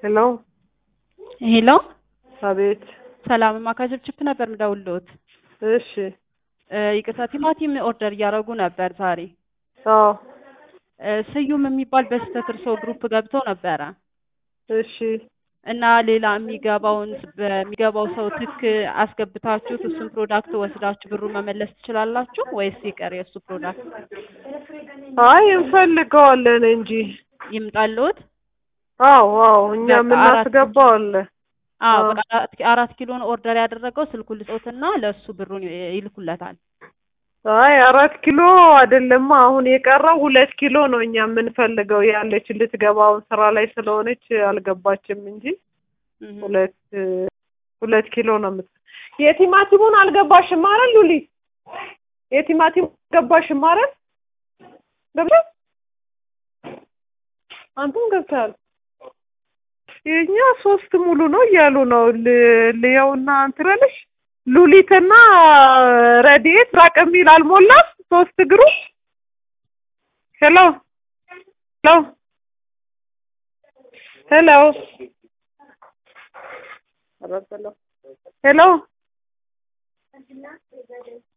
ሄሎ ሄሎ አቤት። ሰላም ማካጀብችፕ ነበር ምደውልዎት። እሺ እ ይቅርታ ቲማቲም ኦርደር እያደረጉ ነበር ዛሬ። አዎ እ ስዩም የሚባል በስህተት እርስዎ ግሩፕ ገብተው ነበረ እሺ እና ሌላ የሚገባውን በሚገባው ሰው ትክ አስገብታችሁት እሱን ፕሮዳክት ወስዳችሁ ብሩ መመለስ ትችላላችሁ ወይስ ይቀር የእሱ ፕሮዳክት አይ እንፈልገዋለን እንጂ ይምጣልዎት? አዎ አዎ እኛ በቃ የምናስገባው አለ። አዎ አዎ። በቃ አራት አራት ኪሎን ኦርደር ያደረገው ስልኩን ልጾትና ለእሱ ብሩን ይ- ይልኩለታል። አይ አራት ኪሎ አይደለማ አሁን የቀረው ሁለት ኪሎ ነው እኛ የምንፈልገው ያለች ልትገባውን ስራ ላይ ስለሆነች አልገባችም እንጂ እህ። ሁለት ሁለት ኪሎ ነው የምት የቲማቲሙን አልገባሽም አይደል ሉሊ የቲማቲሙን አልገባሽም አይደል ገብተሽ አንተም ገብተሃል የኛ ሶስት ሙሉ ነው እያሉ ነው ል- ልየውና እንትን እልሽ ሉሊትና ረድኤት ራቅ የሚል አልሞላም ሶስት እግሩ ሄሎ ሄሎ ሄሎ ሄሎ